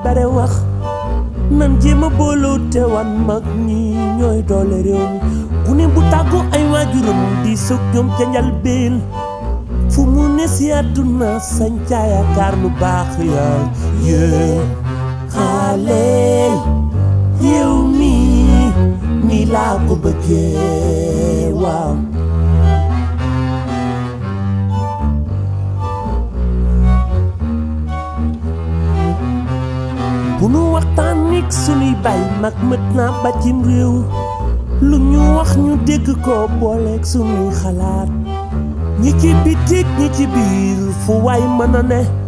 bare wax nan jéema booloo te wan mag ñi ñooy doole réew mi ku ne bu tàggu ay waajuram di sëg ñoom ca njalbeen fu mu ne si àdduna sañ ca yaakaar lu baax yaay yée xale yow mi ni laa ko bëggee waaw bu nu waxtaan nik sunuy bay mag mët naa ba cim réew lu ñu wax ñu dégg ko booleeg sunuy xalaat ñi ci bitik ñi ci biir fu waay mën a ne